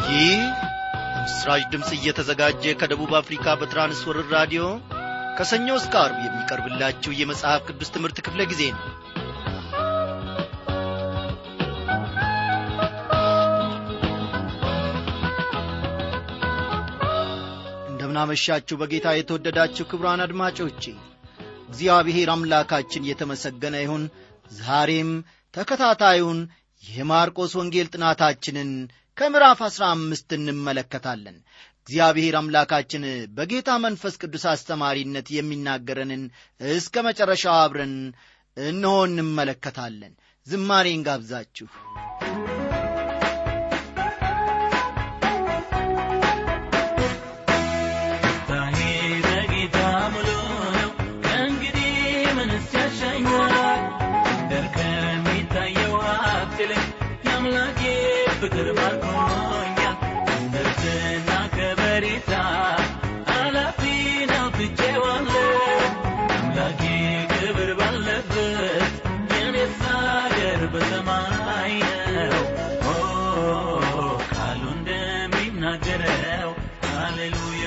ይህ ምስራች ድምፅ እየተዘጋጀ ከደቡብ አፍሪካ በትራንስወርር ራዲዮ ከሰኞ እስከ አርብ የሚቀርብላችሁ የመጽሐፍ ቅዱስ ትምህርት ክፍለ ጊዜ ነው እንደምናመሻችሁ በጌታ የተወደዳችሁ ክብራን አድማጮቼ እግዚአብሔር አምላካችን የተመሰገነ ይሁን ዛሬም ተከታታዩን የማርቆስ ወንጌል ጥናታችንን ከምዕራፍ አሥራ አምስት እንመለከታለን እግዚአብሔር አምላካችን በጌታ መንፈስ ቅዱስ አስተማሪነት የሚናገረንን እስከ መጨረሻው አብረን እነሆ እንመለከታለን ዝማሬን ጋብዛችሁ ፍቅር ማርኮኛል ምርትና ከበሬታ አላፊ ነው ትቼዋለሁ አምላኬ ክብር ባለበት የኔስ አገር በሰማይ ነው ቃሉ እንደሚናገረው ሃሌሉያ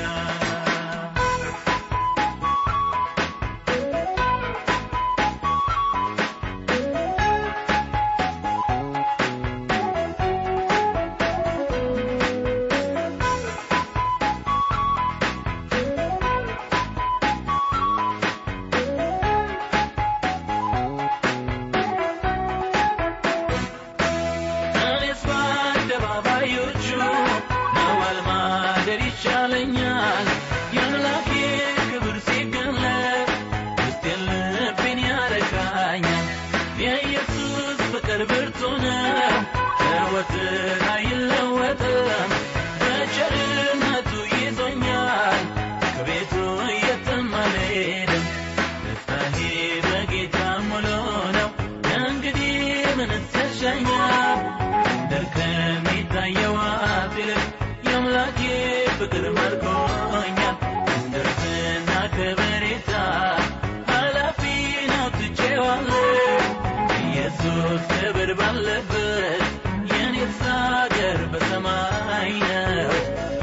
ይሻለኛል የአምላኬ ክብር ሲገለጥ ውስጤን ልቤን ያረካኛል የኢየሱስ ፍቅር ብርቱ ነው ሕይወትን አይለወጥም በቸርነቱ ይዞኛል ከቤቱ የትም አልሄድም ደስታዬ በጌታ ሙሉ ነው ከእንግዲህ ምንስ ያሻኛል ምድር ከሚታየው አፍ ይልቅ የአምላኬ ፍቅር ማርኮኛል እንደርስና ከበሬታ ኃላፊ ነው ትቼዋለሁ ኢየሱስ ክብር ባለበት የኔስ አገር በሰማይ ነው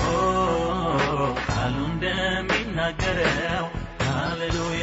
ቃሉ እንደሚናገረው ሃሌሉያ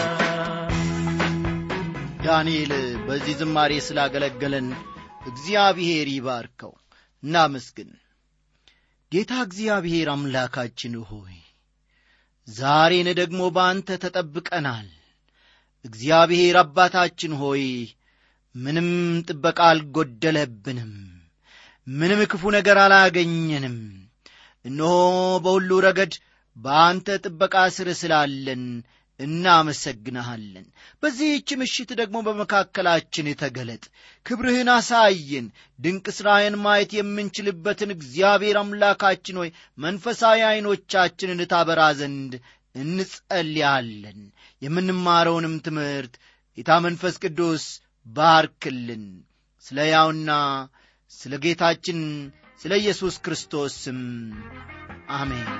ዳንኤል በዚህ ዝማሬ ስላገለገለን እግዚአብሔር ይባርከው እናመስግን ጌታ እግዚአብሔር አምላካችን ሆይ ዛሬን ደግሞ በአንተ ተጠብቀናል እግዚአብሔር አባታችን ሆይ ምንም ጥበቃ አልጎደለብንም ምንም ክፉ ነገር አላገኘንም እነሆ በሁሉ ረገድ በአንተ ጥበቃ ስር ስላለን እናመሰግንሃለን በዚህች ምሽት ደግሞ በመካከላችን ተገለጥ ክብርህን አሳየን ድንቅ ሥራህን ማየት የምንችልበትን እግዚአብሔር አምላካችን ሆይ መንፈሳዊ ዐይኖቻችንን ታበራ ዘንድ እንጸልያለን የምንማረውንም ትምህርት ጌታ መንፈስ ቅዱስ ባርክልን ስለ ያውና ስለ ጌታችን ስለ ኢየሱስ ክርስቶስ ስም አሜን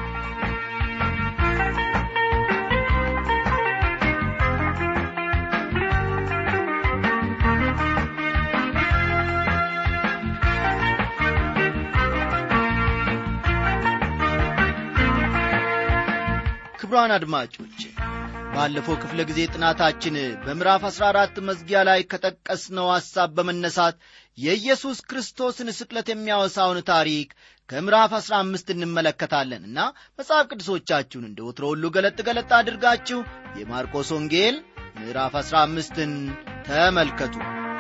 ክቡራን አድማጮች ባለፈው ክፍለ ጊዜ ጥናታችን በምዕራፍ 14 መዝጊያ ላይ ከጠቀስነው ሐሳብ በመነሳት የኢየሱስ ክርስቶስን ስቅለት የሚያወሳውን ታሪክ ከምዕራፍ 15 እንመለከታለን እና መጽሐፍ ቅዱሶቻችሁን እንደ ወትሮ ሁሉ ገለጥ ገለጥ አድርጋችሁ የማርቆስ ወንጌል ምዕራፍ 15ን ተመልከቱ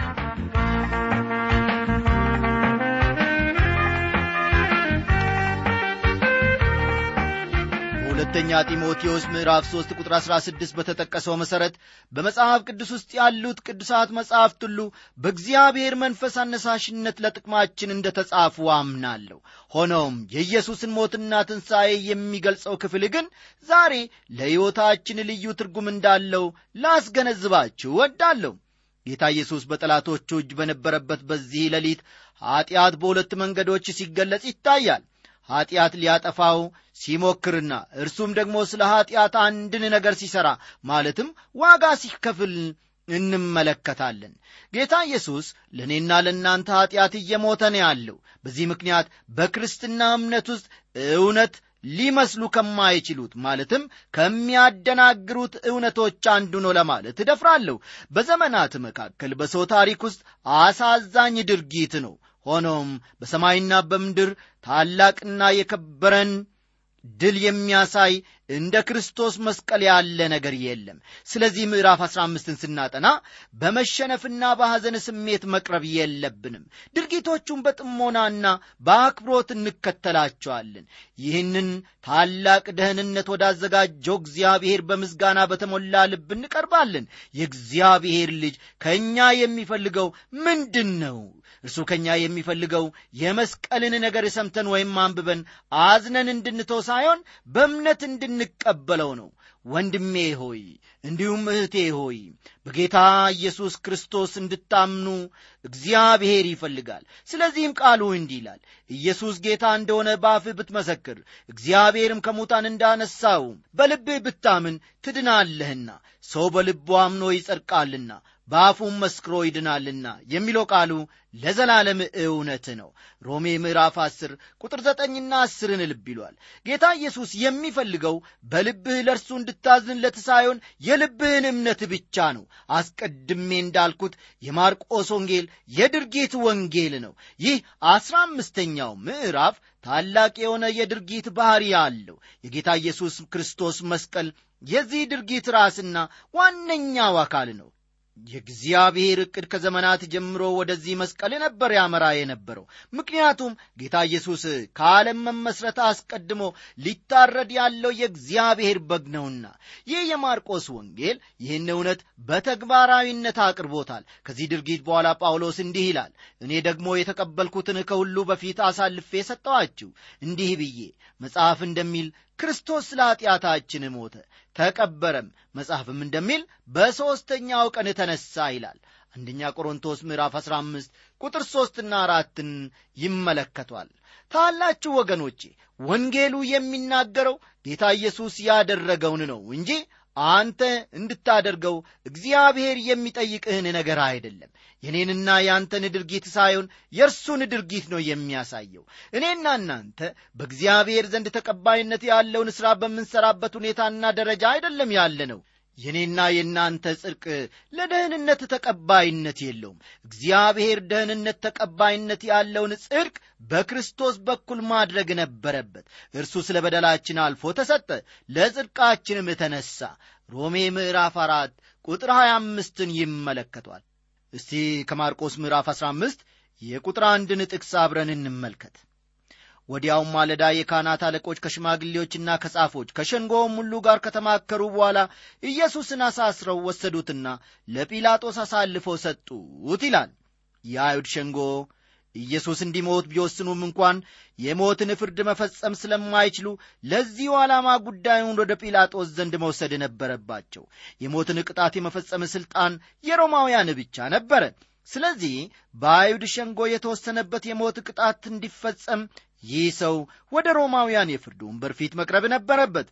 ሁለተኛ ጢሞቴዎስ ምዕራፍ 3 ቁጥር 16 በተጠቀሰው መሠረት በመጽሐፍ ቅዱስ ውስጥ ያሉት ቅዱሳት መጻሕፍት ሁሉ በእግዚአብሔር መንፈስ አነሳሽነት ለጥቅማችን እንደ ተጻፉ አምናለሁ ሆኖም የኢየሱስን ሞትና ትንሣኤ የሚገልጸው ክፍል ግን ዛሬ ለሕይወታችን ልዩ ትርጉም እንዳለው ላስገነዝባችሁ ወዳለሁ ጌታ ኢየሱስ በጠላቶቹ እጅ በነበረበት በዚህ ሌሊት ኀጢአት በሁለት መንገዶች ሲገለጽ ይታያል ኀጢአት ሊያጠፋው ሲሞክርና እርሱም ደግሞ ስለ ኀጢአት አንድን ነገር ሲሠራ ማለትም ዋጋ ሲከፍል እንመለከታለን ጌታ ኢየሱስ ለእኔና ለእናንተ ኀጢአት እየሞተ ነው ያለው በዚህ ምክንያት በክርስትና እምነት ውስጥ እውነት ሊመስሉ ከማይችሉት ማለትም ከሚያደናግሩት እውነቶች አንዱ ነው ለማለት እደፍራለሁ በዘመናት መካከል በሰው ታሪክ ውስጥ አሳዛኝ ድርጊት ነው ሆኖም በሰማይና በምድር ታላቅና የከበረን ድል የሚያሳይ እንደ ክርስቶስ መስቀል ያለ ነገር የለም ስለዚህ ምዕራፍ 15ን ስናጠና በመሸነፍና በሐዘን ስሜት መቅረብ የለብንም ድርጊቶቹን በጥሞናና በአክብሮት እንከተላቸዋለን ይህንን ታላቅ ደህንነት ወዳዘጋጀው እግዚአብሔር በምስጋና በተሞላ ልብ እንቀርባለን የእግዚአብሔር ልጅ ከእኛ የሚፈልገው ምንድን ነው እርሱ ከእኛ የሚፈልገው የመስቀልን ነገር ሰምተን ወይም አንብበን አዝነን እንድንተው ሳይሆን በእምነት እንድንቀበለው ነው ወንድሜ ሆይ እንዲሁም እህቴ ሆይ በጌታ ኢየሱስ ክርስቶስ እንድታምኑ እግዚአብሔር ይፈልጋል ስለዚህም ቃሉ እንዲህ ይላል ኢየሱስ ጌታ እንደሆነ በአፍህ ብትመሰክር እግዚአብሔርም ከሙታን እንዳነሳው በልብህ ብታምን ትድናለህና ሰው በልቡ አምኖ ይጸድቃልና በአፉም መስክሮ ይድናልና የሚለው ቃሉ ለዘላለም እውነት ነው ሮሜ ምዕራፍ 10 ቁጥር ዘጠኝና አስርን ልብ ይሏል ጌታ ኢየሱስ የሚፈልገው በልብህ ለእርሱ እንድታዝንለት ሳይሆን የልብህን እምነት ብቻ ነው አስቀድሜ እንዳልኩት የማርቆስ ወንጌል የድርጊት ወንጌል ነው ይህ አስራ አምስተኛው ምዕራፍ ታላቅ የሆነ የድርጊት ባሕሪ አለው የጌታ ኢየሱስ ክርስቶስ መስቀል የዚህ ድርጊት ራስና ዋነኛው አካል ነው የእግዚአብሔር ዕቅድ ከዘመናት ጀምሮ ወደዚህ መስቀል ነበር ያመራ የነበረው ምክንያቱም ጌታ ኢየሱስ ከዓለም መመስረት አስቀድሞ ሊታረድ ያለው የእግዚአብሔር በግ ነውና ይህ የማርቆስ ወንጌል ይህን እውነት በተግባራዊነት አቅርቦታል ከዚህ ድርጊት በኋላ ጳውሎስ እንዲህ ይላል እኔ ደግሞ የተቀበልኩትን ከሁሉ በፊት አሳልፌ ሰጠዋችሁ እንዲህ ብዬ መጽሐፍ እንደሚል ክርስቶስ ስለ ኀጢአታችን ሞተ ተቀበረም መጽሐፍም እንደሚል በሦስተኛው ቀን ተነሣ ይላል አንደኛ ቆሮንቶስ ምዕራፍ 15 ቁጥር ሦስትና አራትን ይመለከቷል ታላችሁ ወገኖቼ ወንጌሉ የሚናገረው ጌታ ኢየሱስ ያደረገውን ነው እንጂ አንተ እንድታደርገው እግዚአብሔር የሚጠይቅህን ነገር አይደለም የኔንና የአንተን ድርጊት ሳይሆን የእርሱን ድርጊት ነው የሚያሳየው እኔና እናንተ በእግዚአብሔር ዘንድ ተቀባይነት ያለውን ሥራ በምንሠራበት ሁኔታና ደረጃ አይደለም ያለ ነው የእኔና የእናንተ ጽድቅ ለደህንነት ተቀባይነት የለውም እግዚአብሔር ደህንነት ተቀባይነት ያለውን ጽድቅ በክርስቶስ በኩል ማድረግ ነበረበት እርሱ ስለ በደላችን አልፎ ተሰጠ ለጽድቃችንም ተነሣ ሮሜ ምዕራፍ አራት ቁጥር 25ን ይመለከቷል እስቲ ከማርቆስ ምዕራፍ 15 የቁጥር አንድን ጥቅስ አብረን እንመልከት ወዲያውም ማለዳ የካህናት አለቆች ከሽማግሌዎችና ከጻፎች ከሸንጎውም ሁሉ ጋር ከተማከሩ በኋላ ኢየሱስን አሳስረው ወሰዱትና ለጲላጦስ አሳልፈው ሰጡት ይላል የአይሁድ ሸንጎ ኢየሱስ እንዲሞት ቢወስኑም እንኳን የሞትን ፍርድ መፈጸም ስለማይችሉ ለዚሁ ዓላማ ጉዳዩን ወደ ጲላጦስ ዘንድ መውሰድ ነበረባቸው የሞትን ቅጣት የመፈጸም ሥልጣን የሮማውያን ብቻ ነበረ ስለዚህ በአይሁድ ሸንጎ የተወሰነበት የሞት ቅጣት እንዲፈጸም ይህ ሰው ወደ ሮማውያን የፍርድ ወንበር ፊት መቅረብ ነበረበት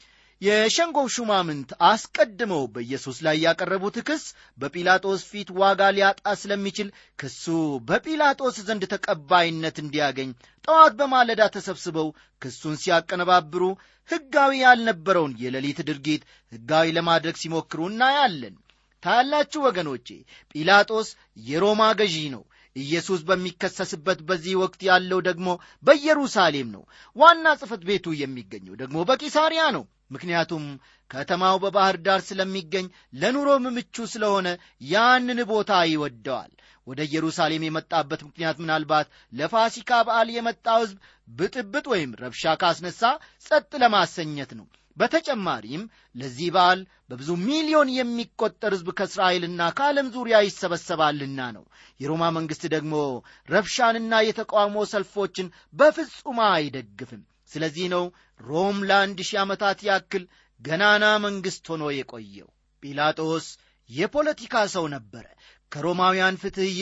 የሸንጎው ሹማምንት አስቀድመው በኢየሱስ ላይ ያቀረቡት ክስ በጲላጦስ ፊት ዋጋ ሊያጣ ስለሚችል ክሱ በጲላጦስ ዘንድ ተቀባይነት እንዲያገኝ ጠዋት በማለዳ ተሰብስበው ክሱን ሲያቀነባብሩ ሕጋዊ ያልነበረውን የሌሊት ድርጊት ሕጋዊ ለማድረግ ሲሞክሩ እናያለን ታያላችሁ ወገኖቼ ጲላጦስ የሮማ ገዢ ነው ኢየሱስ በሚከሰስበት በዚህ ወቅት ያለው ደግሞ በኢየሩሳሌም ነው ዋና ጽፈት ቤቱ የሚገኘው ደግሞ በቂሳሪያ ነው ምክንያቱም ከተማው በባህር ዳር ስለሚገኝ ለኑሮም ምቹ ስለሆነ ያንን ቦታ ይወደዋል ወደ ኢየሩሳሌም የመጣበት ምክንያት ምናልባት ለፋሲካ በዓል የመጣው ሕዝብ ብጥብጥ ወይም ረብሻ ካስነሳ ጸጥ ለማሰኘት ነው በተጨማሪም ለዚህ በዓል በብዙ ሚሊዮን የሚቆጠር ሕዝብ ከእስራኤልና ከዓለም ዙሪያ ይሰበሰባልና ነው የሮማ መንግሥት ደግሞ ረብሻንና የተቃውሞ ሰልፎችን በፍጹም አይደግፍም ስለዚህ ነው ሮም ለአንድ ሺህ ዓመታት ያክል ገናና መንግሥት ሆኖ የቆየው ጲላጦስ የፖለቲካ ሰው ነበረ ከሮማውያን ፍትሕ ይልቅ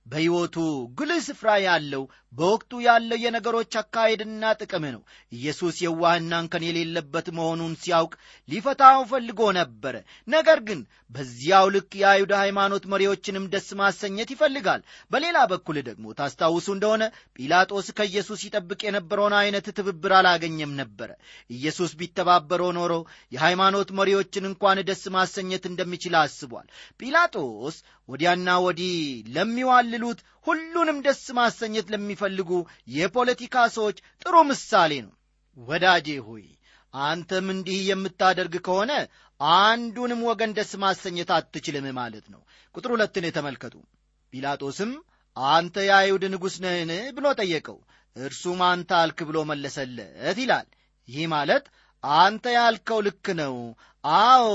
በሕይወቱ ጉልህ ስፍራ ያለው በወቅቱ ያለው የነገሮች አካሄድና ጥቅም ነው። ኢየሱስ የዋህና እንከን የሌለበት መሆኑን ሲያውቅ ሊፈታው ፈልጎ ነበረ። ነገር ግን በዚያው ልክ የአይሁድ ሃይማኖት መሪዎችንም ደስ ማሰኘት ይፈልጋል። በሌላ በኩል ደግሞ ታስታውሱ እንደሆነ ጲላጦስ ከኢየሱስ ይጠብቅ የነበረውን አይነት ትብብር አላገኘም ነበረ። ኢየሱስ ቢተባበረው ኖሮ የሃይማኖት መሪዎችን እንኳን ደስ ማሰኘት እንደሚችል አስቧል። ጲላጦስ ወዲያና ወዲህ ለሚዋልሉት ሁሉንም ደስ ማሰኘት ለሚፈልጉ የፖለቲካ ሰዎች ጥሩ ምሳሌ ነው። ወዳጄ ሆይ አንተም እንዲህ የምታደርግ ከሆነ አንዱንም ወገን ደስ ማሰኘት አትችልም ማለት ነው። ቁጥር ሁለትን የተመልከቱ። ጲላጦስም አንተ የአይሁድ ንጉሥ ነህን ብሎ ጠየቀው። እርሱም አንተ አልክ ብሎ መለሰለት ይላል። ይህ ማለት አንተ ያልከው ልክ ነው፣ አዎ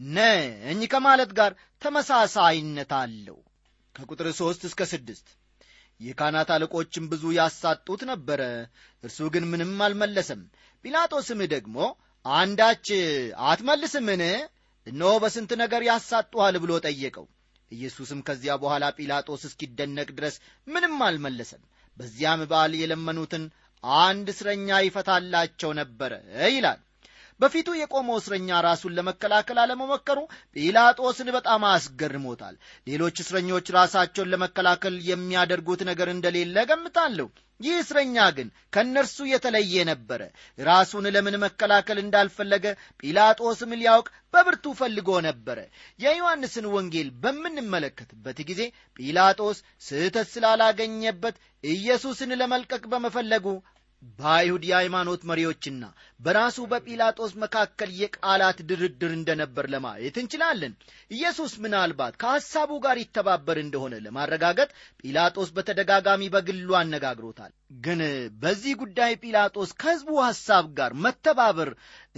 ነኝ ከማለት ጋር ተመሳሳይነት አለው። ከቁጥር ሦስት እስከ ስድስት የካህናት አለቆችም ብዙ ያሳጡት ነበረ፣ እርሱ ግን ምንም አልመለሰም። ጲላጦስም ደግሞ አንዳች አትመልስምን? እነሆ በስንት ነገር ያሳጡሃል ብሎ ጠየቀው። ኢየሱስም ከዚያ በኋላ ጲላጦስ እስኪደነቅ ድረስ ምንም አልመለሰም። በዚያም በዓል የለመኑትን አንድ እስረኛ ይፈታላቸው ነበረ ይላል። በፊቱ የቆመው እስረኛ ራሱን ለመከላከል አለመሞከሩ ጲላጦስን በጣም አስገርሞታል። ሌሎች እስረኞች ራሳቸውን ለመከላከል የሚያደርጉት ነገር እንደሌለ ገምታለሁ። ይህ እስረኛ ግን ከእነርሱ የተለየ ነበረ። ራሱን ለምን መከላከል እንዳልፈለገ ጲላጦስም ሊያውቅ በብርቱ ፈልጎ ነበረ። የዮሐንስን ወንጌል በምንመለከትበት ጊዜ ጲላጦስ ስህተት ስላላገኘበት ኢየሱስን ለመልቀቅ በመፈለጉ በአይሁድ የሃይማኖት መሪዎችና በራሱ በጲላጦስ መካከል የቃላት ድርድር እንደነበር ለማየት እንችላለን። ኢየሱስ ምናልባት ከሐሳቡ ጋር ይተባበር እንደሆነ ለማረጋገጥ ጲላጦስ በተደጋጋሚ በግሉ አነጋግሮታል። ግን በዚህ ጉዳይ ጲላጦስ ከሕዝቡ ሐሳብ ጋር መተባበር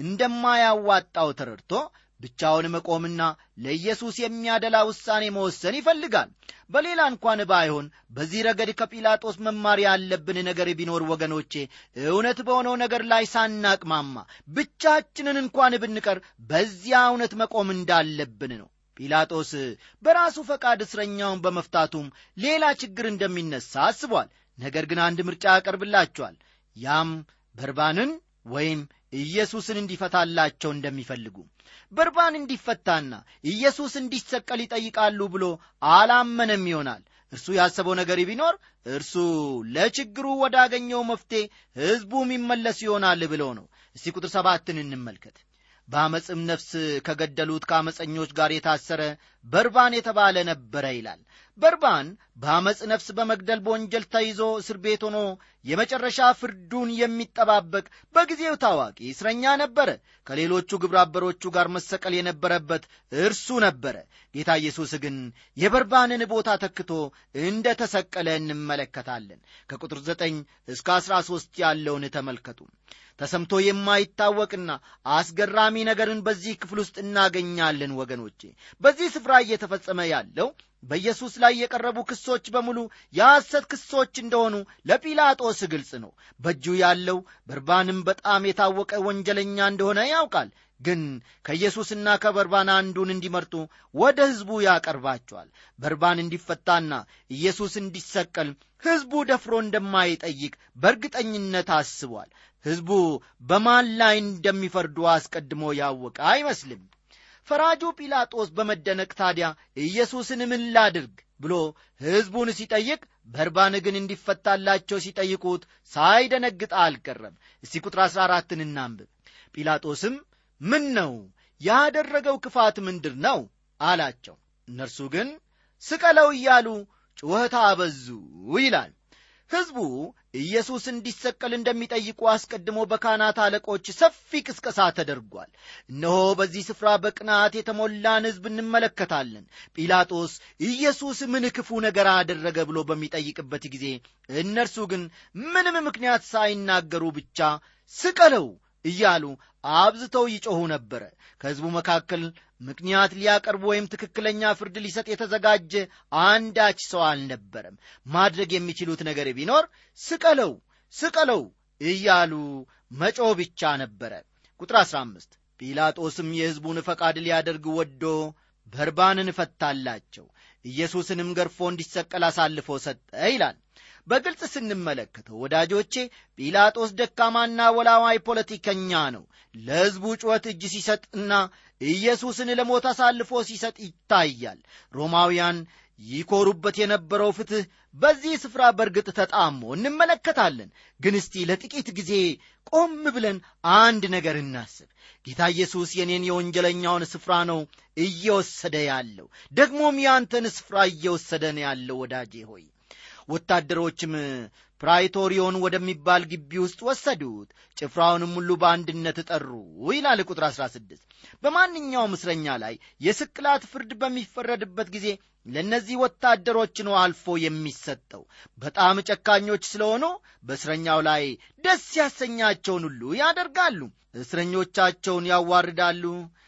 እንደማያዋጣው ተረድቶ ብቻውን መቆምና ለኢየሱስ የሚያደላ ውሳኔ መወሰን ይፈልጋል። በሌላ እንኳን ባይሆን በዚህ ረገድ ከጲላጦስ መማር ያለብን ነገር ቢኖር ወገኖቼ፣ እውነት በሆነው ነገር ላይ ሳናቅማማ ብቻችንን እንኳን ብንቀር በዚያ እውነት መቆም እንዳለብን ነው። ጲላጦስ በራሱ ፈቃድ እስረኛውን በመፍታቱም ሌላ ችግር እንደሚነሳ አስቧል። ነገር ግን አንድ ምርጫ ያቀርብላቸዋል። ያም በርባንን ወይም ኢየሱስን እንዲፈታላቸው እንደሚፈልጉ በርባን እንዲፈታና ኢየሱስ እንዲሰቀል ይጠይቃሉ ብሎ አላመነም ይሆናል። እርሱ ያሰበው ነገር ቢኖር እርሱ ለችግሩ ወዳገኘው መፍትሔ ሕዝቡ የሚመለስ ይሆናል ብሎ ነው። እስቲ ቁጥር ሰባትን እንመልከት። በአመፅም ነፍስ ከገደሉት ከአመፀኞች ጋር የታሰረ በርባን የተባለ ነበረ ይላል። በርባን በአመፅ ነፍስ በመግደል በወንጀል ተይዞ እስር ቤት ሆኖ የመጨረሻ ፍርዱን የሚጠባበቅ በጊዜው ታዋቂ እስረኛ ነበረ። ከሌሎቹ ግብረ አበሮቹ ጋር መሰቀል የነበረበት እርሱ ነበረ። ጌታ ኢየሱስ ግን የበርባንን ቦታ ተክቶ እንደ ተሰቀለ እንመለከታለን። ከቁጥር ዘጠኝ እስከ አሥራ ሦስት ያለውን ተመልከቱ። ተሰምቶ የማይታወቅና አስገራሚ ነገርን በዚህ ክፍል ውስጥ እናገኛለን ወገኖቼ። በዚህ ስፍራ እየተፈጸመ ያለው በኢየሱስ ላይ የቀረቡ ክሶች በሙሉ የሐሰት ክሶች እንደሆኑ ለጲላጦስ ግልጽ ነው። በእጁ ያለው በርባንም በጣም የታወቀ ወንጀለኛ እንደሆነ ያውቃል። ግን ከኢየሱስና ከበርባን አንዱን እንዲመርጡ ወደ ሕዝቡ ያቀርባቸዋል። በርባን እንዲፈታና ኢየሱስ እንዲሰቀል ሕዝቡ ደፍሮ እንደማይጠይቅ በእርግጠኝነት አስቧል። ሕዝቡ በማን ላይ እንደሚፈርዱ አስቀድሞ ያወቀ አይመስልም። ፈራጁ ጲላጦስ በመደነቅ ታዲያ ኢየሱስን ምን ላድርግ ብሎ ሕዝቡን ሲጠይቅ፣ በርባን ግን እንዲፈታላቸው ሲጠይቁት ሳይደነግጥ አልቀረም። እስቲ ቁጥር አሥራ አራትን እናንብብ። ጲላጦስም ምን ነው ያደረገው ክፋት ምንድር ነው አላቸው። እነርሱ ግን ስቀለው እያሉ ጩኸት አበዙ ይላል። ሕዝቡ ኢየሱስ እንዲሰቀል እንደሚጠይቁ አስቀድሞ በካህናት አለቆች ሰፊ ቅስቀሳ ተደርጓል። እነሆ በዚህ ስፍራ በቅናት የተሞላን ሕዝብ እንመለከታለን። ጲላጦስ ኢየሱስ ምን ክፉ ነገር አደረገ ብሎ በሚጠይቅበት ጊዜ እነርሱ ግን ምንም ምክንያት ሳይናገሩ ብቻ ስቀለው እያሉ አብዝተው ይጮኹ ነበረ። ከሕዝቡ መካከል ምክንያት ሊያቀርብ ወይም ትክክለኛ ፍርድ ሊሰጥ የተዘጋጀ አንዳች ሰው አልነበረም። ማድረግ የሚችሉት ነገር ቢኖር ስቀለው፣ ስቀለው እያሉ መጮህ ብቻ ነበረ። ቁጥር 15 ጲላጦስም የሕዝቡን ፈቃድ ሊያደርግ ወዶ በርባንን ፈታላቸው። ኢየሱስንም ገርፎ እንዲሰቀል አሳልፎ ሰጠ ይላል በግልጽ ስንመለከተው ወዳጆቼ ጲላጦስ ደካማና ወላዋይ ፖለቲከኛ ነው ለሕዝቡ ጩኸት እጅ ሲሰጥና ኢየሱስን ለሞት አሳልፎ ሲሰጥ ይታያል ሮማውያን ይኮሩበት የነበረው ፍትሕ በዚህ ስፍራ በእርግጥ ተጣሞ እንመለከታለን ግን እስቲ ለጥቂት ጊዜ ቆም ብለን አንድ ነገር እናስብ ጌታ ኢየሱስ የኔን የወንጀለኛውን ስፍራ ነው እየወሰደ ያለው ደግሞም ያንተን ስፍራ እየወሰደ ነው ያለው ወዳጄ ሆይ ወታደሮችም ፕራይቶሪዮን ወደሚባል ግቢ ውስጥ ወሰዱት ጭፍራውንም ሁሉ በአንድነት ጠሩ ይላል ቁጥር 16 በማንኛውም እስረኛ ላይ የስቅላት ፍርድ በሚፈረድበት ጊዜ ለእነዚህ ወታደሮች ነው አልፎ የሚሰጠው በጣም ጨካኞች ስለሆኑ በእስረኛው ላይ ደስ ያሰኛቸውን ሁሉ ያደርጋሉ እስረኞቻቸውን ያዋርዳሉ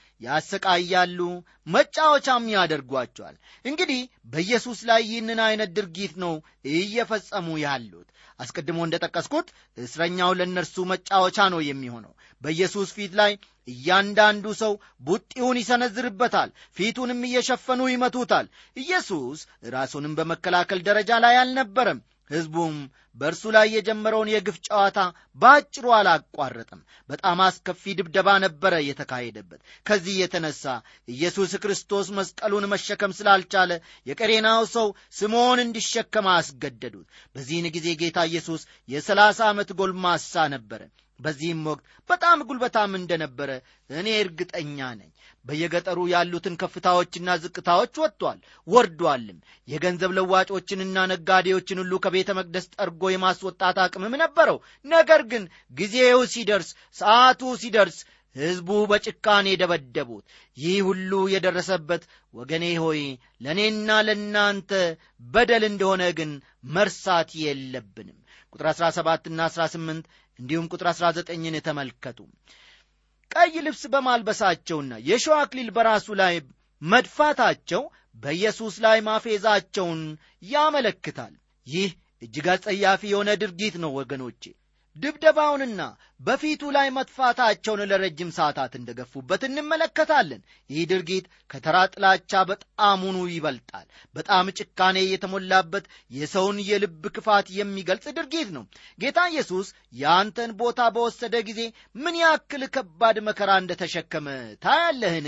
ያሰቃያሉ መጫወቻም ያደርጓቸዋል እንግዲህ በኢየሱስ ላይ ይህንን አይነት ድርጊት ነው እየፈጸሙ ያሉት አስቀድሞ እንደ ጠቀስኩት እስረኛው ለእነርሱ መጫወቻ ነው የሚሆነው በኢየሱስ ፊት ላይ እያንዳንዱ ሰው ቡጢውን ይሰነዝርበታል ፊቱንም እየሸፈኑ ይመቱታል ኢየሱስ ራሱንም በመከላከል ደረጃ ላይ አልነበረም ሕዝቡም በእርሱ ላይ የጀመረውን የግፍ ጨዋታ በአጭሩ አላቋረጥም በጣም አስከፊ ድብደባ ነበረ የተካሄደበት ከዚህ የተነሳ ኢየሱስ ክርስቶስ መስቀሉን መሸከም ስላልቻለ የቀሬናው ሰው ስምዖን እንዲሸከም አስገደዱት በዚህን ጊዜ ጌታ ኢየሱስ የሰላሳ ዓመት ጎልማሳ ነበረ በዚህም ወቅት በጣም ጉልበታም እንደነበረ እኔ እርግጠኛ ነኝ በየገጠሩ ያሉትን ከፍታዎችና ዝቅታዎች ወጥቷል ወርዷልም የገንዘብ ለዋጮችንና ነጋዴዎችን ሁሉ ከቤተ መቅደስ ጠርጎ የማስወጣት አቅምም ነበረው ነገር ግን ጊዜው ሲደርስ ሰዓቱ ሲደርስ ሕዝቡ በጭካኔ ደበደቡት ይህ ሁሉ የደረሰበት ወገኔ ሆይ ለእኔና ለእናንተ በደል እንደሆነ ግን መርሳት የለብንም ቁጥር 17ና 18 እንዲሁም ቁጥር 19ን ተመልከቱ ቀይ ልብስ በማልበሳቸውና የሸዋ አክሊል በራሱ ላይ መድፋታቸው በኢየሱስ ላይ ማፌዛቸውን ያመለክታል ይህ እጅግ አጸያፊ የሆነ ድርጊት ነው ወገኖቼ ድብደባውንና በፊቱ ላይ መጥፋታቸውን ለረጅም ሰዓታት እንደገፉበት እንመለከታለን ይህ ድርጊት ከተራ ጥላቻ በጣሙኑ ይበልጣል በጣም ጭካኔ የተሞላበት የሰውን የልብ ክፋት የሚገልጽ ድርጊት ነው ጌታ ኢየሱስ የአንተን ቦታ በወሰደ ጊዜ ምን ያክል ከባድ መከራ እንደተሸከመ ታያለህን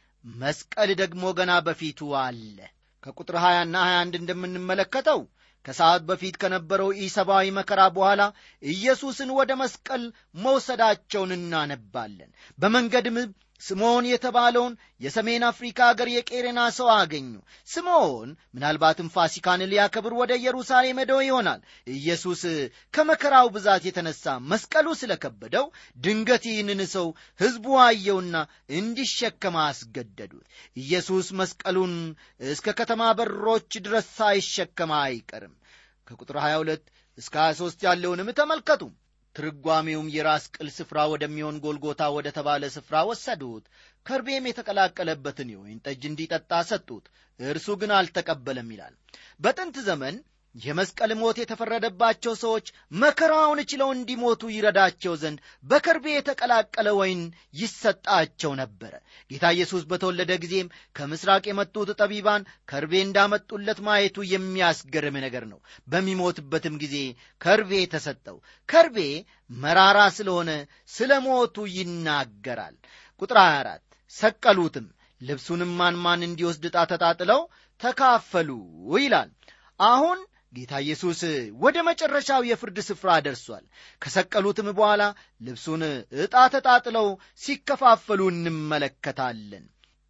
መስቀል ደግሞ ገና በፊቱ አለ ከቁጥር 20 ና 21 እንደምንመለከተው ከሰዓት በፊት ከነበረው ኢሰብአዊ መከራ በኋላ ኢየሱስን ወደ መስቀል መውሰዳቸውን እናነባለን በመንገድም ስምዖን የተባለውን የሰሜን አፍሪካ አገር የቄሬና ሰው አገኙ ስምዖን ምናልባትም ፋሲካን ሊያከብር ወደ ኢየሩሳሌም ሄደው ይሆናል ኢየሱስ ከመከራው ብዛት የተነሳ መስቀሉ ስለከበደው ድንገት ይህንን ሰው ሕዝቡ አየውና እንዲሸከማ አስገደዱት ኢየሱስ መስቀሉን እስከ ከተማ በሮች ድረስ ሳይሸከማ አይቀርም ከቁጥር 22 እስከ 23 ያለውንም ተመልከቱ ትርጓሜውም የራስ ቅል ስፍራ ወደሚሆን ጎልጎታ ወደ ተባለ ስፍራ ወሰዱት ከርቤም የተቀላቀለበትን የወይን ጠጅ እንዲጠጣ ሰጡት እርሱ ግን አልተቀበለም ይላል በጥንት ዘመን የመስቀል ሞት የተፈረደባቸው ሰዎች መከራውን ችለው እንዲሞቱ ይረዳቸው ዘንድ በከርቤ የተቀላቀለ ወይን ይሰጣቸው ነበረ ጌታ ኢየሱስ በተወለደ ጊዜም ከምስራቅ የመጡት ጠቢባን ከርቤ እንዳመጡለት ማየቱ የሚያስገርም ነገር ነው በሚሞትበትም ጊዜ ከርቤ ተሰጠው ከርቤ መራራ ስለሆነ ስለ ሞቱ ይናገራል ቁጥር 24 ሰቀሉትም ልብሱንም ማን ማን እንዲወስድ ዕጣ ተጣጥለው ተካፈሉ ይላል አሁን ጌታ ኢየሱስ ወደ መጨረሻው የፍርድ ስፍራ ደርሷል ከሰቀሉትም በኋላ ልብሱን ዕጣ ተጣጥለው ሲከፋፈሉ እንመለከታለን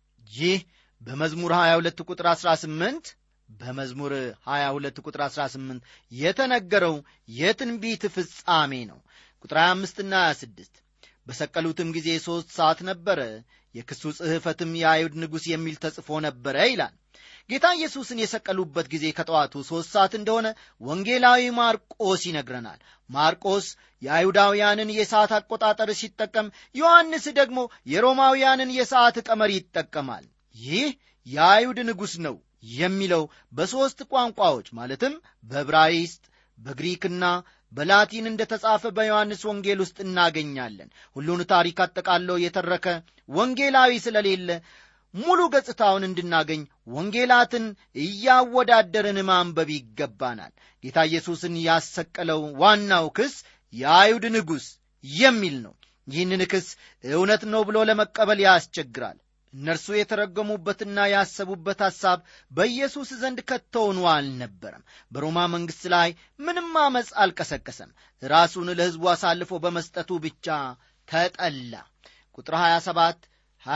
ይህ በመዝሙር 22 ቁጥር 18 በመዝሙር 22 ቁጥር 18 የተነገረው የትንቢት ፍጻሜ ነው ቁጥር 25 ና 26 በሰቀሉትም ጊዜ ሦስት ሰዓት ነበረ የክሱ ጽሕፈትም የአይሁድ ንጉሥ የሚል ተጽፎ ነበረ ይላል ጌታ ኢየሱስን የሰቀሉበት ጊዜ ከጠዋቱ ሦስት ሰዓት እንደሆነ ወንጌላዊ ማርቆስ ይነግረናል ማርቆስ የአይሁዳውያንን የሰዓት አቆጣጠር ሲጠቀም ዮሐንስ ደግሞ የሮማውያንን የሰዓት ቀመር ይጠቀማል ይህ የአይሁድ ንጉሥ ነው የሚለው በሦስት ቋንቋዎች ማለትም በዕብራይስጥ በግሪክና በላቲን እንደ ተጻፈ በዮሐንስ ወንጌል ውስጥ እናገኛለን ሁሉን ታሪክ አጠቃለው የተረከ ወንጌላዊ ስለሌለ ሙሉ ገጽታውን እንድናገኝ ወንጌላትን እያወዳደርን ማንበብ ይገባናል። ጌታ ኢየሱስን ያሰቀለው ዋናው ክስ የአይሁድ ንጉሥ የሚል ነው። ይህንን ክስ እውነት ነው ብሎ ለመቀበል ያስቸግራል። እነርሱ የተረገሙበትና ያሰቡበት ሐሳብ በኢየሱስ ዘንድ ከቶውኑ አልነበረም። በሮማ መንግሥት ላይ ምንም ዓመፅ አልቀሰቀሰም። ራሱን ለሕዝቡ አሳልፎ በመስጠቱ ብቻ ተጠላ። ቁጥር 27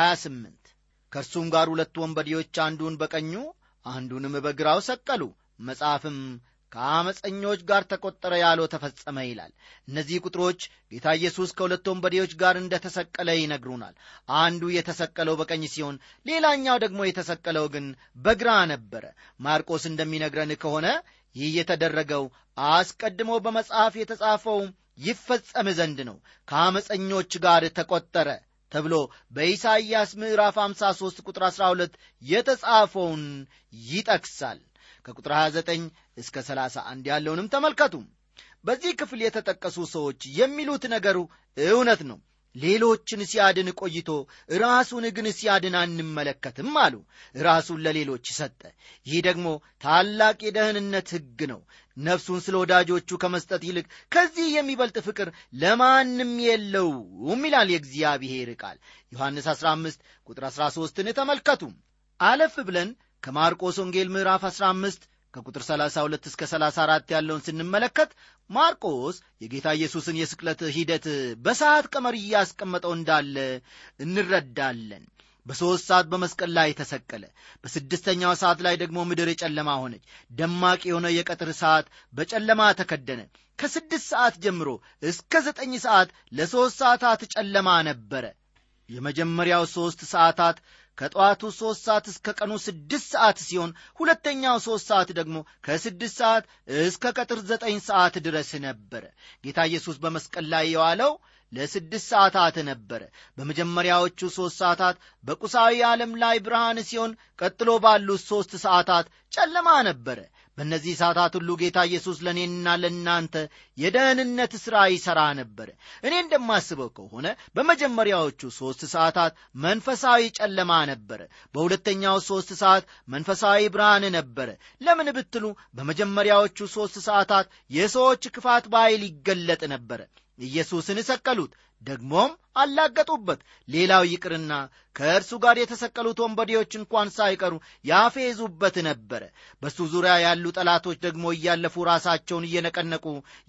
28 ከእርሱም ጋር ሁለት ወንበዴዎች አንዱን በቀኙ አንዱንም በግራው ሰቀሉ፣ መጽሐፍም ከአመፀኞች ጋር ተቆጠረ ያለው ተፈጸመ ይላል። እነዚህ ቁጥሮች ጌታ ኢየሱስ ከሁለት ወንበዴዎች ጋር እንደ ተሰቀለ ይነግሩናል። አንዱ የተሰቀለው በቀኝ ሲሆን፣ ሌላኛው ደግሞ የተሰቀለው ግን በግራ ነበረ። ማርቆስ እንደሚነግረን ከሆነ ይህ የተደረገው አስቀድሞ በመጽሐፍ የተጻፈው ይፈጸም ዘንድ ነው። ከአመፀኞች ጋር ተቆጠረ ተብሎ በኢሳይያስ ምዕራፍ 53 ቁጥር 12 የተጻፈውን ይጠቅሳል። ከቁጥር 29 እስከ 31 ያለውንም ተመልከቱ። በዚህ ክፍል የተጠቀሱ ሰዎች የሚሉት ነገሩ እውነት ነው። ሌሎችን ሲያድን ቆይቶ ራሱን ግን ሲያድን አንመለከትም አሉ። ራሱን ለሌሎች ሰጠ። ይህ ደግሞ ታላቅ የደህንነት ሕግ ነው። ነፍሱን ስለ ወዳጆቹ ከመስጠት ይልቅ ከዚህ የሚበልጥ ፍቅር ለማንም የለውም ይላል የእግዚአብሔር ቃል። ዮሐንስ 15 ቁጥር 13ን ተመልከቱ። አለፍ ብለን ከማርቆስ ወንጌል ምዕራፍ 15 ከቁጥር 32 እስከ 34 ያለውን ስንመለከት ማርቆስ የጌታ ኢየሱስን የስቅለት ሂደት በሰዓት ቀመር እያስቀመጠው እንዳለ እንረዳለን። በሦስት ሰዓት በመስቀል ላይ ተሰቀለ። በስድስተኛው ሰዓት ላይ ደግሞ ምድር የጨለማ ሆነች። ደማቅ የሆነ የቀትር ሰዓት በጨለማ ተከደነ። ከስድስት ሰዓት ጀምሮ እስከ ዘጠኝ ሰዓት ለሦስት ሰዓታት ጨለማ ነበረ። የመጀመሪያው ሦስት ሰዓታት ከጠዋቱ ሦስት ሰዓት እስከ ቀኑ ስድስት ሰዓት ሲሆን ሁለተኛው ሦስት ሰዓት ደግሞ ከስድስት ሰዓት እስከ ቀጥር ዘጠኝ ሰዓት ድረስ ነበረ። ጌታ ኢየሱስ በመስቀል ላይ የዋለው ለስድስት ሰዓታት ነበረ። በመጀመሪያዎቹ ሦስት ሰዓታት በቁሳዊ ዓለም ላይ ብርሃን ሲሆን ቀጥሎ ባሉት ሦስት ሰዓታት ጨለማ ነበረ። በእነዚህ ሰዓታት ሁሉ ጌታ ኢየሱስ ለእኔና ለእናንተ የደህንነት ሥራ ይሠራ ነበረ። እኔ እንደማስበው ከሆነ በመጀመሪያዎቹ ሦስት ሰዓታት መንፈሳዊ ጨለማ ነበረ። በሁለተኛው ሦስት ሰዓት መንፈሳዊ ብርሃን ነበረ። ለምን ብትሉ በመጀመሪያዎቹ ሦስት ሰዓታት የሰዎች ክፋት በኃይል ይገለጥ ነበረ። ኢየሱስን ሰቀሉት፣ ደግሞም አላገጡበት። ሌላው ይቅርና ከእርሱ ጋር የተሰቀሉት ወንበዴዎች እንኳን ሳይቀሩ ያፌዙበት ነበረ። በእሱ ዙሪያ ያሉ ጠላቶች ደግሞ እያለፉ ራሳቸውን እየነቀነቁ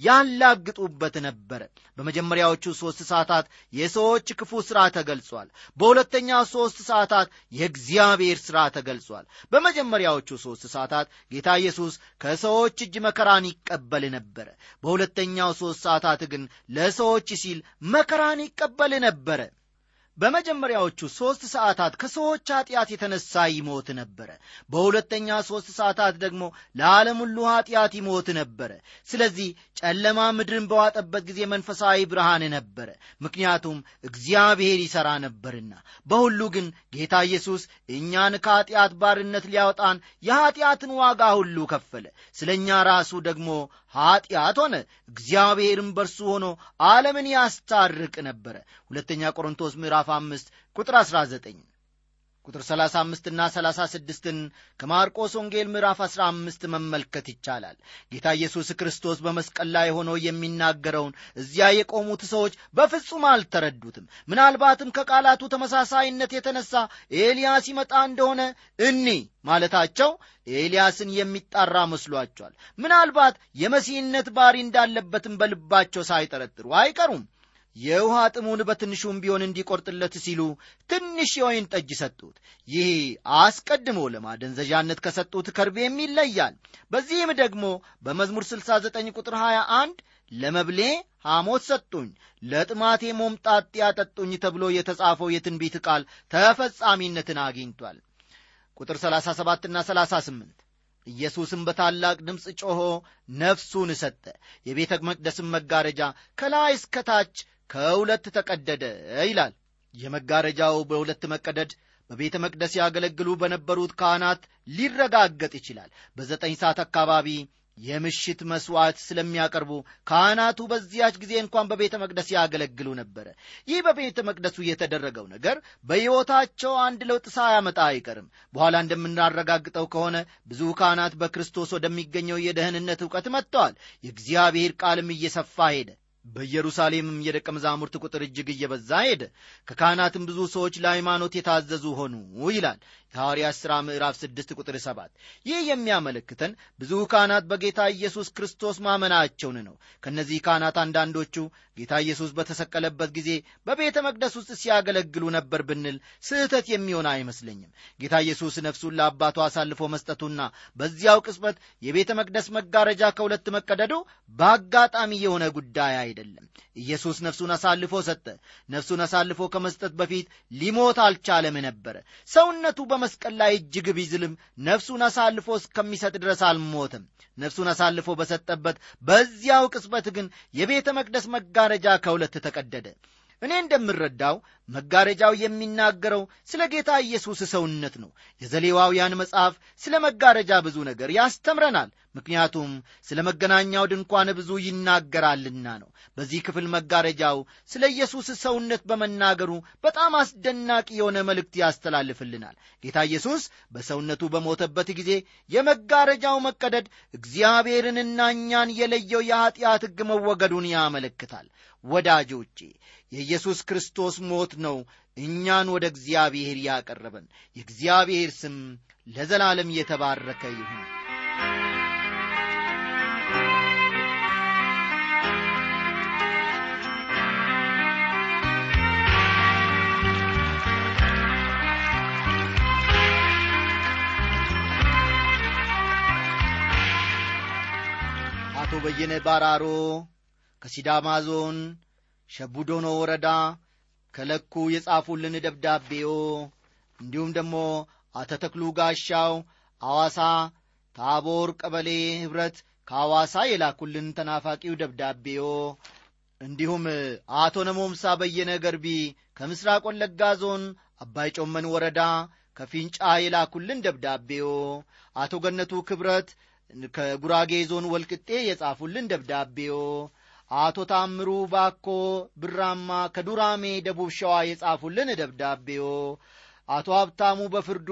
ያላግጡበት ነበረ። በመጀመሪያዎቹ ሦስት ሰዓታት የሰዎች ክፉ ሥራ ተገልጿል። በሁለተኛው ሦስት ሰዓታት የእግዚአብሔር ሥራ ተገልጿል። በመጀመሪያዎቹ ሦስት ሰዓታት ጌታ ኢየሱስ ከሰዎች እጅ መከራን ይቀበል ነበረ። በሁለተኛው ሦስት ሰዓታት ግን ለሰዎች ሲል መከራን ይቀበል ነበረ። በመጀመሪያዎቹ ሦስት ሰዓታት ከሰዎች ኀጢአት የተነሣ ይሞት ነበረ። በሁለተኛ ሦስት ሰዓታት ደግሞ ለዓለም ሁሉ ኀጢአት ይሞት ነበረ። ስለዚህ ጨለማ ምድርን በዋጠበት ጊዜ መንፈሳዊ ብርሃን ነበረ፣ ምክንያቱም እግዚአብሔር ይሠራ ነበርና። በሁሉ ግን ጌታ ኢየሱስ እኛን ከኀጢአት ባርነት ሊያወጣን የኀጢአትን ዋጋ ሁሉ ከፈለ። ስለ እኛ ራሱ ደግሞ ኀጢአት ሆነ፣ እግዚአብሔርም በርሱ ሆኖ ዓለምን ያስታርቅ ነበረ። ሁለተኛ ቆሮንቶስ ምዕራፍ አምስት ቁጥር 19 ቁጥር 35 እና 36ን ከማርቆስ ወንጌል ምዕራፍ 15 መመልከት ይቻላል። ጌታ ኢየሱስ ክርስቶስ በመስቀል ላይ ሆኖ የሚናገረውን እዚያ የቆሙት ሰዎች በፍጹም አልተረዱትም። ምናልባትም ከቃላቱ ተመሳሳይነት የተነሳ ኤልያስ ይመጣ እንደሆነ እኒ ማለታቸው ኤልያስን የሚጣራ መስሏቸዋል። ምናልባት የመሲህነት ባሪ እንዳለበትም በልባቸው ሳይጠረጥሩ አይቀሩም። የውሃ ጥሙን በትንሹም ቢሆን እንዲቆርጥለት ሲሉ ትንሽ የወይን ጠጅ ሰጡት። ይህ አስቀድሞ ለማደንዘዣነት ከሰጡት ከርቤም ይለያል። በዚህም ደግሞ በመዝሙር 69 ቁጥር 21 ለመብሌ ሐሞት ሰጡኝ፣ ለጥማቴ ሞምጣጤ ያጠጡኝ ተብሎ የተጻፈው የትንቢት ቃል ተፈጻሚነትን አግኝቷል። ቁጥር 37ና 38 ኢየሱስም በታላቅ ድምፅ ጮኾ ነፍሱን ሰጠ። የቤተ መቅደስም መጋረጃ ከላይ እስከ ታች ከሁለት ተቀደደ ይላል። የመጋረጃው በሁለት መቀደድ በቤተ መቅደስ ያገለግሉ በነበሩት ካህናት ሊረጋገጥ ይችላል። በዘጠኝ ሰዓት አካባቢ የምሽት መሥዋዕት ስለሚያቀርቡ ካህናቱ በዚያች ጊዜ እንኳን በቤተ መቅደስ ያገለግሉ ነበረ። ይህ በቤተ መቅደሱ የተደረገው ነገር በሕይወታቸው አንድ ለውጥ ሳያመጣ አይቀርም። በኋላ እንደምናረጋግጠው ከሆነ ብዙ ካህናት በክርስቶስ ወደሚገኘው የደህንነት ዕውቀት መጥተዋል። የእግዚአብሔር ቃልም እየሰፋ ሄደ። በኢየሩሳሌምም የደቀ መዛሙርት ቁጥር እጅግ እየበዛ ሄደ። ከካህናትም ብዙ ሰዎች ለሃይማኖት የታዘዙ ሆኑ ይላል የሐዋርያት ሥራ ምዕራፍ 6 ቁጥር 7። ይህ የሚያመለክተን ብዙ ካህናት በጌታ ኢየሱስ ክርስቶስ ማመናቸውን ነው። ከእነዚህ ካህናት አንዳንዶቹ ጌታ ኢየሱስ በተሰቀለበት ጊዜ በቤተ መቅደስ ውስጥ ሲያገለግሉ ነበር ብንል ስህተት የሚሆን አይመስለኝም። ጌታ ኢየሱስ ነፍሱን ለአባቱ አሳልፎ መስጠቱና በዚያው ቅጽበት የቤተ መቅደስ መጋረጃ ከሁለት መቀደዱ በአጋጣሚ የሆነ ጉዳይ አይደለም። ኢየሱስ ነፍሱን አሳልፎ ሰጠ። ነፍሱን አሳልፎ ከመስጠት በፊት ሊሞት አልቻለም ነበረ። ሰውነቱ በመስቀል ላይ እጅግ ቢዝልም ነፍሱን አሳልፎ እስከሚሰጥ ድረስ አልሞትም። ነፍሱን አሳልፎ በሰጠበት በዚያው ቅጽበት ግን የቤተ መቅደስ መጋረጃ ከሁለት ተቀደደ። እኔ እንደምረዳው መጋረጃው የሚናገረው ስለ ጌታ ኢየሱስ ሰውነት ነው። የዘሌዋውያን መጽሐፍ ስለ መጋረጃ ብዙ ነገር ያስተምረናል። ምክንያቱም ስለ መገናኛው ድንኳን ብዙ ይናገራልና ነው። በዚህ ክፍል መጋረጃው ስለ ኢየሱስ ሰውነት በመናገሩ በጣም አስደናቂ የሆነ መልእክት ያስተላልፍልናል። ጌታ ኢየሱስ በሰውነቱ በሞተበት ጊዜ የመጋረጃው መቀደድ እግዚአብሔርንና እኛን የለየው የኀጢአት ሕግ መወገዱን ያመለክታል። ወዳጆቼ የኢየሱስ ክርስቶስ ሞት ነው እኛን ወደ እግዚአብሔር ያቀረበን። የእግዚአብሔር ስም ለዘላለም የተባረከ ይሁን። አቶ በየነ ባራሮ ከሲዳማ ዞን ሸቡዶኖ ወረዳ ከለኩ የጻፉልን ደብዳቤዎ እንዲሁም ደግሞ አቶ ተክሉ ጋሻው አዋሳ ታቦር ቀበሌ ኅብረት ከአዋሳ የላኩልን ተናፋቂው ደብዳቤዎ እንዲሁም አቶ ነሞምሳ በየነ ገርቢ ከምስራቅ ወለጋ ዞን አባይ ጮመን ወረዳ ከፊንጫ የላኩልን ደብዳቤዎ አቶ ገነቱ ክብረት ከጉራጌ ዞን ወልቅጤ የጻፉልን ደብዳቤዎ አቶ ታምሩ ባኮ ብራማ ከዱራሜ ደቡብ ሸዋ የጻፉልን ደብዳቤዎ አቶ ሀብታሙ በፍርዱ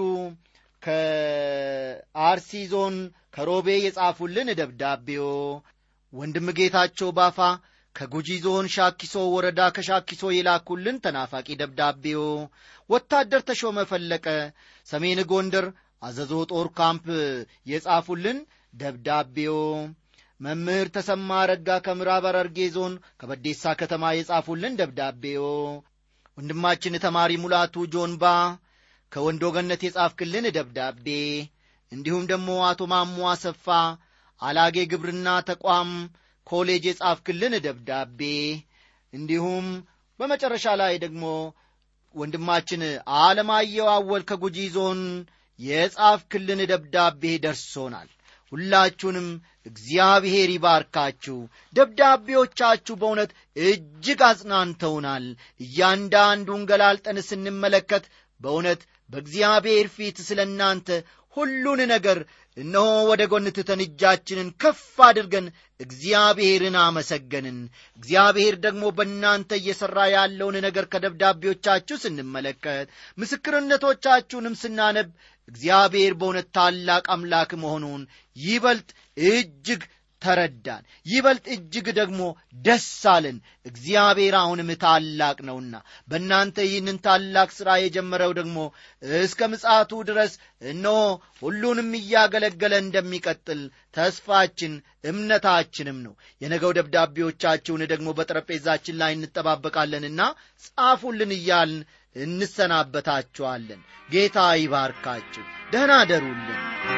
ከአርሲ ዞን ከሮቤ የጻፉልን ደብዳቤዎ ወንድም ጌታቸው ባፋ ከጉጂ ዞን ሻኪሶ ወረዳ ከሻኪሶ የላኩልን ተናፋቂ ደብዳቤዎ ወታደር ተሾመ ፈለቀ ሰሜን ጎንደር አዘዞ ጦር ካምፕ የጻፉልን ደብዳቤዎ መምህር ተሰማ ረጋ ከምዕራብ ሐረርጌ ዞን ከበዴሳ ከተማ የጻፉልን ደብዳቤዎ ወንድማችን ተማሪ ሙላቱ ጆንባ ከወንዶ ገነት የጻፍክልን ደብዳቤ እንዲሁም ደግሞ አቶ ማሞ አሰፋ አላጌ ግብርና ተቋም ኮሌጅ የጻፍክልን ደብዳቤ እንዲሁም በመጨረሻ ላይ ደግሞ ወንድማችን አለማየሁ አወል ከጉጂ ዞን የጻፍክልን ደብዳቤ ደርሶናል። ሁላችሁንም እግዚአብሔር ይባርካችሁ። ደብዳቤዎቻችሁ በእውነት እጅግ አጽናንተውናል። እያንዳንዱን ገላልጠን ስንመለከት በእውነት በእግዚአብሔር ፊት ስለ እናንተ ሁሉን ነገር እነሆ ወደ ጎን ትተን እጃችንን ከፍ አድርገን እግዚአብሔርን አመሰገንን። እግዚአብሔር ደግሞ በእናንተ እየሠራ ያለውን ነገር ከደብዳቤዎቻችሁ ስንመለከት ምስክርነቶቻችሁንም ስናነብ እግዚአብሔር በእውነት ታላቅ አምላክ መሆኑን ይበልጥ እጅግ ተረዳን። ይበልጥ እጅግ ደግሞ ደስ አለን። እግዚአብሔር አሁንም ታላቅ ነውና በእናንተ ይህንን ታላቅ ሥራ የጀመረው ደግሞ እስከ ምጽአቱ ድረስ እነሆ ሁሉንም እያገለገለ እንደሚቀጥል ተስፋችን እምነታችንም ነው። የነገው ደብዳቤዎቻችሁን ደግሞ በጠረጴዛችን ላይ እንጠባበቃለንና ጻፉልን እያልን እንሰናበታችኋለን። ጌታ ይባርካችሁ። ደህና አደሩልን።